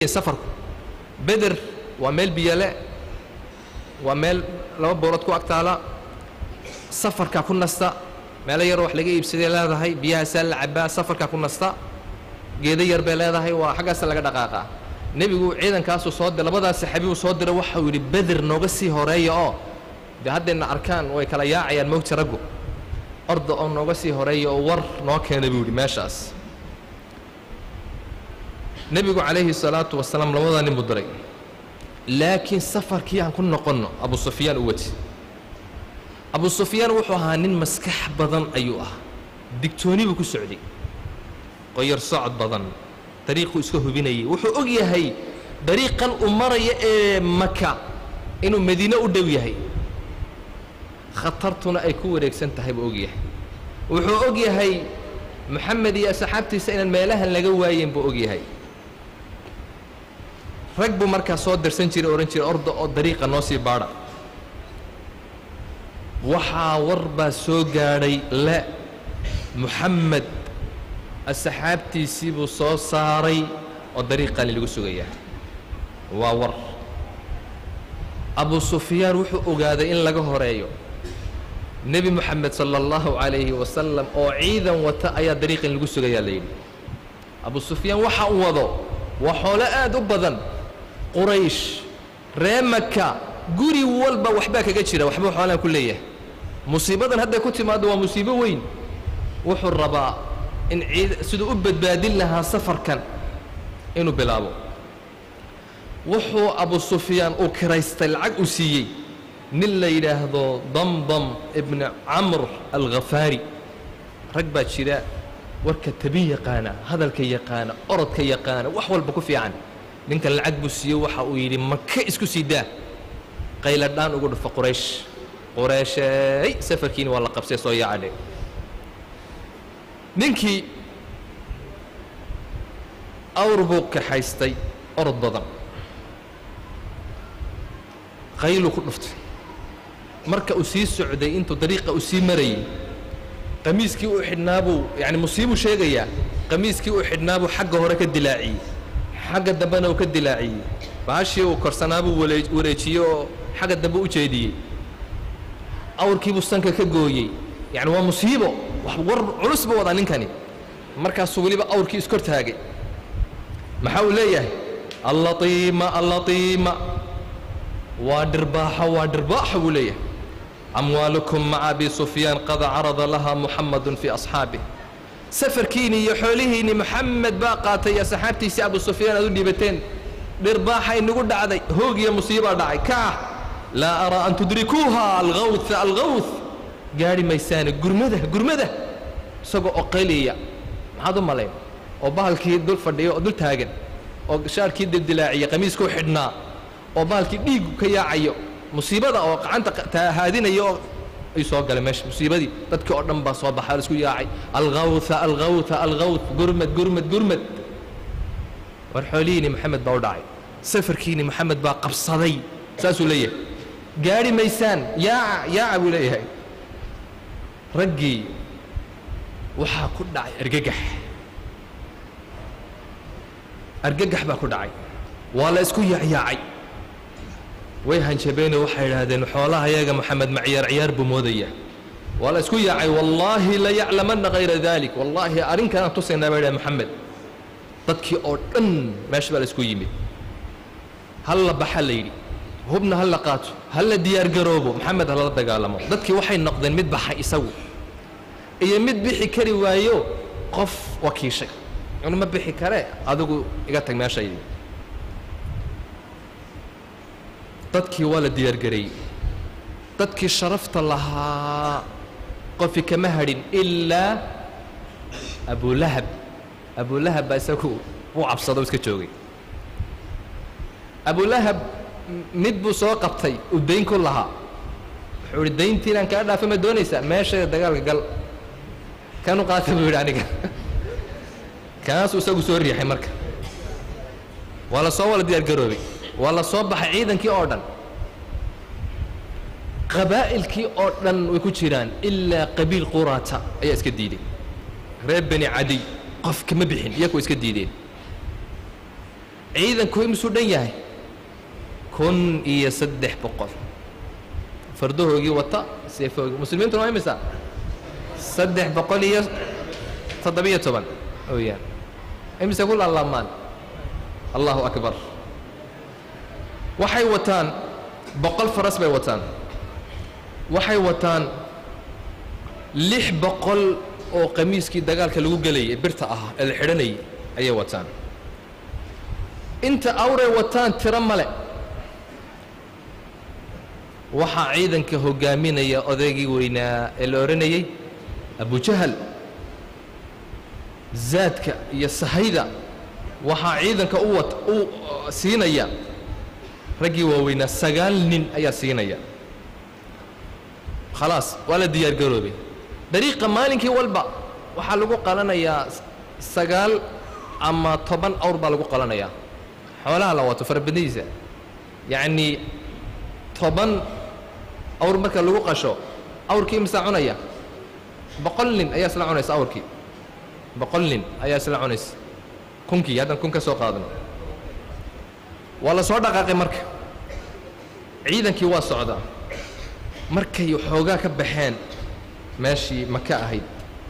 safarku beder waa meel biyale waa meel laba boorood ku agtaala safarkaa ku nasta meelo yaroo wax laga iibsaday leedahay biyahaasaa la cabaa safarkaa ku nasta geedo yar bay leedahay waa xaggaasa laga dhaqaaqaa nebigu ciidankaasuu soo dir labadaas saxaabiyuu soo diray waxau yidhi beder nooga sii horeeya oo dee haddayna arkaan way kala yaacayaan moogta raggu orda oo nooga sii horeeya oo war noo keena buu yidhi meeshaas nebigu calayhi salaatu wasalaam labadaa nin buu diray laakiin safarkii aan ku noqonno abu sufyaan u wati abu sufyaan wuxuu ahaa nin maskax badan ayuu ahaa digtooni buu ku socday qoyar socod badan dariiquu iska hubinayay wuxuu og yahay dariiqan uu maraya ee maka inuu madiine u dhow yahay khatartuna ay ku wareegsan tahay buu og yahay wuxuu og yahay moxamed iyo asxaabtiisa inaan meelahan laga waayen buu og yahay rag buu markaa soo dirsan jiray odhan jiray orda oo dariiqa noo sii baadha waxaa war baa soo gaadhay le moxamed asxaabtiisii buu soo saaray oo dariiqani lagu sugayaa waa war abu sufyaan wuxuu ogaaday in laga horeeyo nebi moxamed sala allahu calayhi wasalam oo ciidan wata ayaa dariiqan lagu sugayaa la yidhi abu sufyaan waxa uu wado waa xoolo aad u badan quraysh ree maka guri walba waxbaa kaga jira waxbuu xoolaan ku leeyahay musiibadan hadday ku timaaddo waa musiibo weyn wuxuu rabaa in ciid siduu u badbaadin lahaa safarkan inuu bilaabo wuxuu abu sufyaan uu kiraystay lacag uu siiyey nin la yidhaahdo damdam ibni camr alkhafaari rag baa jira warka tabin yaqaana hadalka yaqaana orodka yaqaana wax walba ku fiican ninkan lacag buu siiye waxa uu yidhi maka isku sii daa qayladhaan ugu dhufo quraysh qureesheey safarkiini waa la qabsay soo yaacadhe ninkii awr buu kaxaystay orod badan qayluu ku dhuftay marka uu sii socday intuu dariiqa uu sii marayay qamiiskii uu xidhnaabuu yacni musiibuu sheegayaa qamiiskii uu xidhnaabuu xagga hore ka dilaaciyey xagga dambena uu ka dilaaciyey baashii uu korsanaabuu wale wareejiyey oo xagga dambe u jeediyey awrkiibuu sanka ka gooyey yacni waa musiibo wax war culus buu wadaa ninkani markaasuu weliba awrkii iskor taagay maxaa uu leeyahay allatiima allatiima waa dhirbaaxo waa dhirbaaxo buu leeyahay amwaalukum maca abi sufyaan qad carada laha muxamadun fii asxaabih safarkiinni iyo xoolihiinni moxamed baa qaatay iyo saxaabtiisii abu sufyaan aad u dhiibateen dhirbaaxa inagu dhacday hoog iyo musiibaa dhacay kaah laa araa an tudrikuuha algawha algawth gaadhi maysaane gurmada gurmada isagoo oo qayliya maxaad u malayn oo bahalkii dul fadhiyo oo dul taagan oo shaarkii dildilaaciya qamiiskuu xidhnaa oo bahalkii dhiigu ka yaacayo musiibada oo gacanta haadinaya oo ay soo galeen meesha musiibadii dadkii oo dhan baa soo baxay isku yaacay algawha algawha algawth gurmad gurmad gurmad war xoolihiini maxamed baa u dhacay safarkiini maxamed baa qabsaday saasuu leeyahay gaadhi maysaan yaaca yaaca buu leeyahay raggii waxaa ku dhacay argagax argagax baa ku dhacay waa la isku yaacyaacay way hanjabeenoo waxay idhaahdeen xoolaha yaga moxamed macyaar ciyaar buu moodaya waa la isku yaacay wallaahi la yaclamanna hayra dalik wallaahi arrinkanaan tusaynaa baa idhaha moxamed dadkii oo dhan meesha baa la isku yimid hal la baxa la yidhi hubna ha la qaato ha la diyaargaroobo maxamed ha lala dagaalamo dadkii waxay noqdeen mid baxay isagu iyo mid bixi kari waayo qof wakiishay inu ma bixi kare adigu iga tag meeshaydi dadkii waa la diyaargareeyey dadkii sharafta lahaa qofi kama hadhin ilaa abulahab abulahab baa isagu wuu cabsado iska joogay abulahab mid buu soo qabtay uu dayn ku lahaa wuxuu ihi dayntiinaan kaa dhaafa ma doonaysaa meeshayda dagaalka gal kanu qaata buu yidhi aniga kaasuu isagu soo riixay marka waa la soo wala diyaargaroobay waa la soo baxay ciidankii oo dhan qabaa'ilkii oo dhan way ku jiraan ilaa qabiil quraata ayaa iska diiday reer beni cadiy qof kama bixin iyaku iska diideen ciidanku imisuu dhan yahay kun iyo saddex boqol fardahoogii wata seefoogii muslimiintuna waa imisa saddex boqol iyo toddobiyo toban ooyaan imise ku laalaamaan allahu akbar waxay wataan boqol faras bay wataan waxay wataan lix boqol oo qamiiskii dagaalka lagu gelayay birta ah ee la xidhanayay ayay wataan inta awray wataan tiro male waxaa ciidanka hoggaaminaya odaygii weynaa ee la odhanayay abujahal zaadka iyo sahayda waxaa ciidanka u wat u siinaya raggii waaweynaa sagaal nin ayaa siinaya khalaas waa la diyaar garoobay dariiqa maalinkii walba waxaa lagu qalanayaa sagaal ama toban awr baa lagu qalanayaa xoolaha la wato farabadnidiisa yacnii toban awr marka lagu qasho awrkii imsaa cunaya boqol nin ayaa isla cunaysa awrkii boqol nin ayaa isla cunaysa kunkii haddaan kun ka soo qaadano waa la soo dhaqaaqay marka ciidankii waa socdaa markay xoogaa ka baxeen meeshii maka ahayd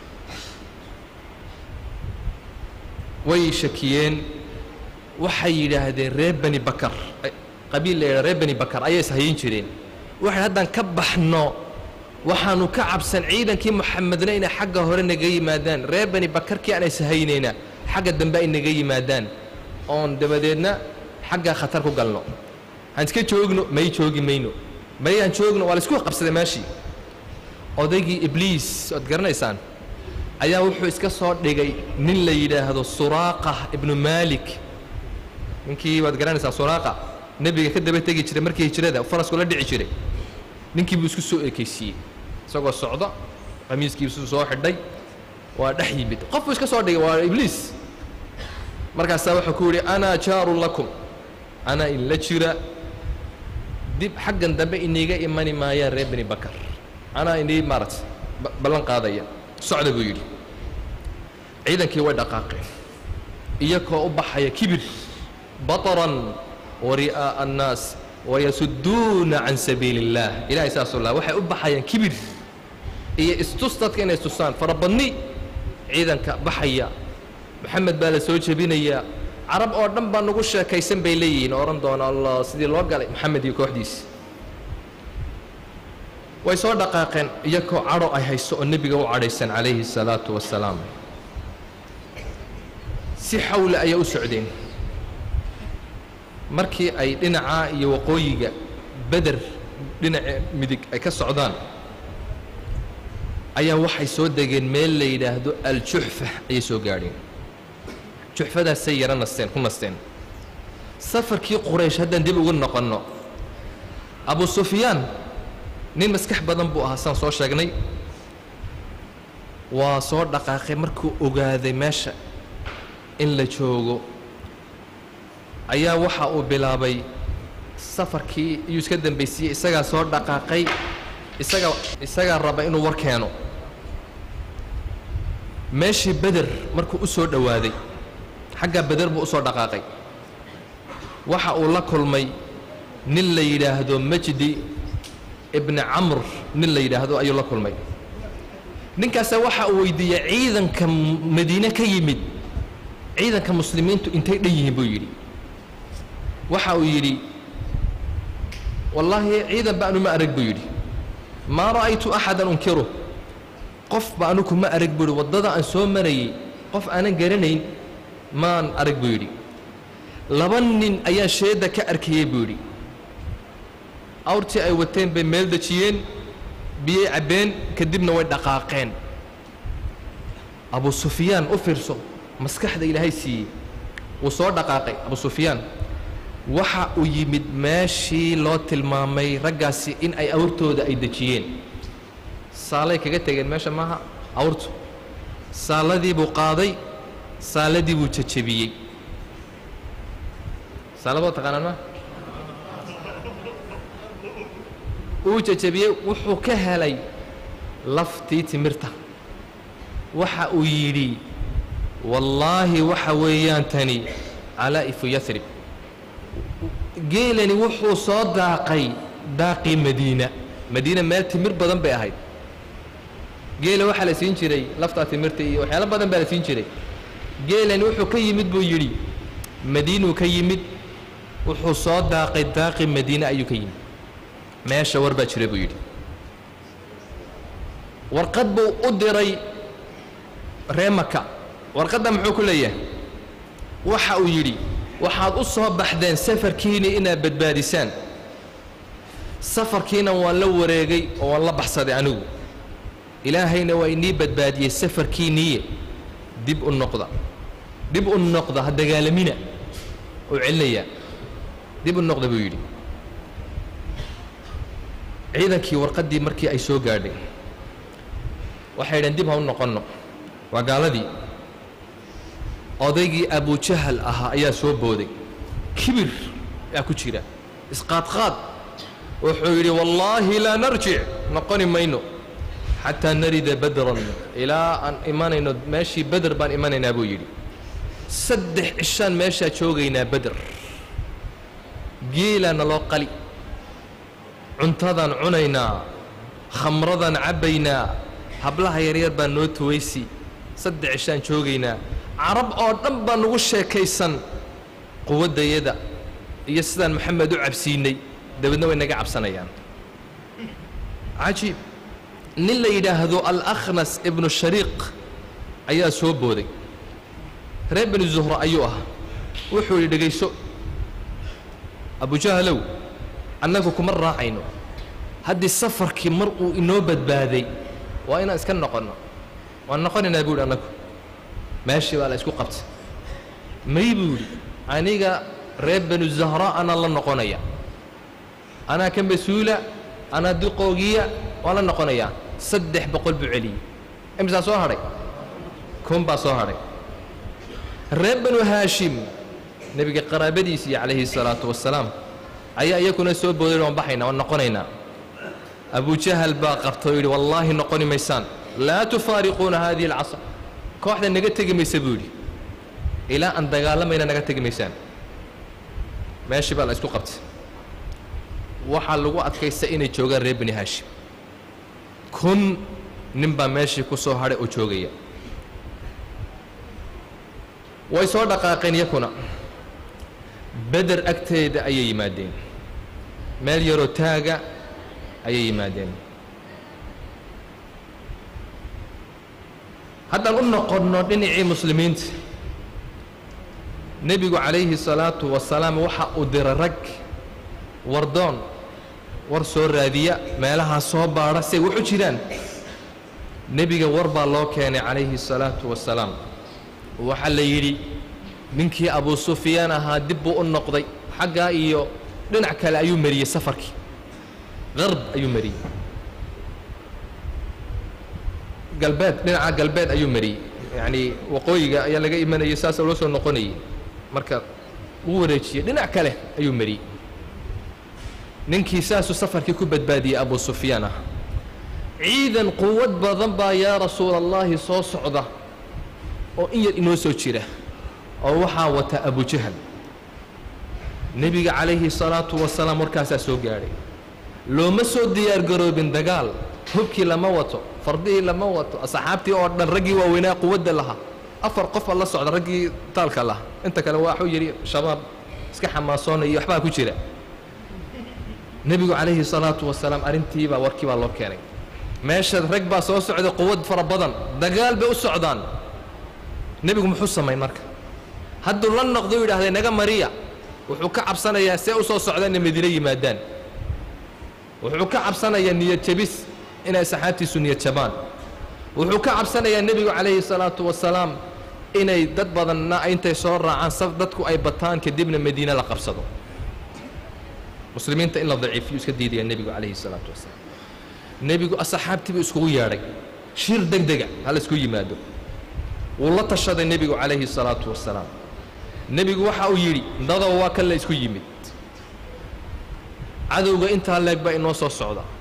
way shakiyeen waxay yidhaahdeen reer bani bakar qabiil la yidhaha reer bani bakar ayay ishayin jireen waxay haddaan ka baxno waxaanu ka cabsan ciidankii moxamedna inay xagga hore naga yimaadaan reer bani bakarkii aan ishaynaynaa xagga dambe ay naga yimaadaan oon dabadeedna xaggaa khatar ku galno aan iska joogno may joogi mayno may aan joogno waa la isku qabsaday meeshii odaygii ibliis oad garanaysaan ayaa wuxuu iska soo dhigay nin la yidhaahdo suraaqa ibnu maalik ninkii waad garanaysaan suraaqa nebiga ka daba tegi jiray markii hijrada farasku la dhici jiray ninkii buu isku soo ekaysiiyey isagoo socda qamiiskiisu soo xidhay waa dhex yimid qof buu iska soo dhigay waa ibliis markaasaa wuxuu ku yidhi anaa jaarun lakum anaa in la jira dib xaggan dambe iniiga imani maayaan reer bani bakar anaa inii maarata ballan qaadaya socda buu yidhi ciidankii way dhaqaaqeen iyakoo u baxaya kibir bataran wa ri'aa'a annaas wayasuduuna can sabiili اllaah ilahay saasuu laha waxay u baxayaan kibir iyo istus dadka inay istusaan farabadni ciidanka baxaya moxamed baa la soo jebinayaa carab oo dhan baa nagu sheekaysan bay leeyihiin oo odhan doona allah sidii loo galay moxamed iyo kooxdiisi way soo dhaqaaqeen iyakoo cadho ay hayso oo nebiga u cadhaysan calayhi الsalaatu wassalaam si xawle ayaa u socdeen markii ay dhinacaa iyo waqooyiga beder dhinaca midig ay ka socdaan ayaa waxay soo degeen meel la yidhaahdo aljuxfa ayay soo gaadheen juxfadaasay yaro nasteen ku nasteen safarkii quraysh haddaan dib ugu noqonno abu sufyaan nin maskax badan buu ahaa saan soo sheegnay waa soo dhaqaaqay markuu ogaaday meesha in la joogo ayaa waxa uu bilaabay safarkii iyuu iska dambaysiiyey isagaa soo dhaqaaqay isaga isagaa raba inuu war keeno meeshii beder markuu u soo dhowaaday xaggaa beder buu u soo dhaqaaqay waxa uu la kulmay nin la yidhaahdo majdi ibni camr nin la yidhaahdo ayuu la kulmay ninkaasa waxa uu weydiiyey ciidanka madiine ka yimid ciidanka muslimiintu intay dhan yihiin buu yidhi waxa uu yidhi wallaahi ciidan ba anu ma arag buu yidhi maa ra'aytu axadan unkiru qof ba anuku ma arag buu yidhi waddada aan soo marayey qof aanan garanayn maan arag buu yidhi laba nin ayaa sheedda ka arkayey buu yidhi awrtii ay wateen bay meel dejiyeen biyey cabbeen kadibna way dhaqaaqeen abu sufyaan u fiirso maskaxda ilaahay siiyey wuu soo dhaqaaqay abu sufyaan waxa uu yimid meeshii loo tilmaamay raggaasi in ay awrtooda ay dejiyeen saalay kaga tegeen meesha maaha awrtu saaladii buu qaaday saaladii buu jajabiyey saalaboo taqaanaan ma uu jajabiyey wuxuu ka helay laftii timirta waxa uu yidhi wallaahi waxa weeyaan tani calaa'ifu yarib geelani wuxuu soo daaqay daaqii madiina madiina meel timir badan bay ahayd geela waxaa la siin jiray laftaa timirta iyo waxyaalo badan baa la siin jiray geelani wuxuu ka yimid buu yidhi madiinuu ka yimid wuxuu soo daaqay daaqii madiine ayuu ka yimid meesha war baa jira buu yidhi warqad buu u diray ree maka warqadda muxuu ku leeyahay waxa uu yidhi waxaad u soo baxdeen safarkiina inaad badbaadisaan safarkiina waan la wareegay oo waan la baxsaday anigu ilaahayna waa inii badbaadiyey safarkiiniiye dib u noqda dib u noqda ha dagaalamina uu celinayaa dib u noqda buu yidhi ciidankii warqaddii markii ay soo gaadhay waxay dhaheen dib ha u noqonno waa gaaladii odaygii abujahal ahaa ayaa soo booday kibir yaa ku jira isqaadqaad wuxuu yidhi wallaahi laa narjic noqoni mayno xataa narida badran ilaa aan imanayno meeshii beder baan imanaynaa buu yidhi saddex cishaan meeshaa joogaynaa beder geelaana loo qali cuntadaan cunaynaa khamradaan cabbaynaa hablaha yaryar baa noo tuwaysi saddex cishaan joogaynaa carab oo dhan baa nagu sheekaysan quwaddayada iyo sidaan maxamed u cabsiinay dabeedna way naga cabsanayaan cajiib nin la yidhaahdo alakhnas ibnu shariiq ayaa soo booday reer bani zuhra ayuu ahaa wuxuu yidhi dhegayso abujahalow annagu kuma raacayno haddii safarkii mar uu inoo badbaaday waa inaan iska noqonno waan noqonaynaa buu yidhi annagu meeshii baa la isku qabtay may buu yidhi aniga reer banu zahra anaa la noqonaya anaa ka mas-uula anaa duqoogiya waan la noqonayaa saddex boqol buu celiyey imisaa soo hadhay kun baa soo hadhay reer banu haashim nebiga qaraabadiisii calayhi salaatu wasalaam ayaa iyakuna soo booday waan baxaynaa waan noqonaynaa abujahal baa qabta oo yidhi wallaahi noqoni maysaan laa tufaariquuna haadihi alcasr kooxda naga tegi maysa buu yidhi ilaa aan dagaalamayna naga tegi maysaan meeshii baa la isku qabtay waxaa lagu adkaysta inay joogaan reer bani haashim kun nin baa meeshii ku soo hadhay oo joogaya way soo dhaqaaqeen yakuna beder agteeda ayay yimaadeen meel yaroo taaga ayay yimaadeen haddaan u noqonno dhinacii muslimiinta nebigu calayhi salaatu wasalaam waxa uu dira rag wardoon war soo raadiya meelahaa soo baadha say waxu jiraan nebiga war baa loo keenay calayhi salaatu wasalaam waxaa la yidhi ninkii abuu sufyaan ahaa dib buu u noqday xaggaa iyo dhinac kale ayuu mariyey safarkii qarb ayuu mariyey galbeed dhinaca galbeed ayuu mariyey yacnii waqooyiga ayaa laga imanayay saasa loo soo noqonayay marka uu wareejiyey dhinac kale ayuu mariyey ninkii saasuu safarkii ku badbaadiyey abuu sufyaan ah ciidan quwad badan baa yaa rasuula allaahi soo socda oo in yar inoo soo jira oo waxaa wata abujahal nebiga calayhi salaatu wasalaam warkaasaa soo gaadhay looma soo diyaargaroobin dagaal hubkii lama wato fardihii lama wato asxaabtii oo dhan raggii waaweynaa quwadda lahaa afar qofa la socda raggii taalka lahaa inta kale waxuu yidhi shabaab iska xamaasoonaya iyo waxbaa ku jira nebigu calayhi salaatu wasalaam arrintiibaa warkii baa loo keenay meesha rag baa soo socda quwad fara badan dagaal bay u socdaan nebigu muxuu samayn marka hadduu la noqdo u yidhahday naga mariya wuxuu ka cabsanayaa see u soo socdaan inay madiine yimaadaan wuxuu ka cabsanayaa niyad jabis inay saxaabtiisu niyad jabaan wuxuu ka cabsanayaa nebigu calayhi salaatu wasalaam inay dad badanna intay soo raacaan saf dadku ay bataan kadibna madiine la qabsado muslimiinta in la daciifiyu iska diidaya nebigu calayhi salaatu wasalaam nebigu asxaabtiibuu iskugu yeedhay shir deg dega hala isku yimaado wuu la tashaday nebigu calayhi salaatu wasalaam nebigu waxa uu yidhi dadow waa kan la isku yimid cadowga intaa leeg baa inoo soo socda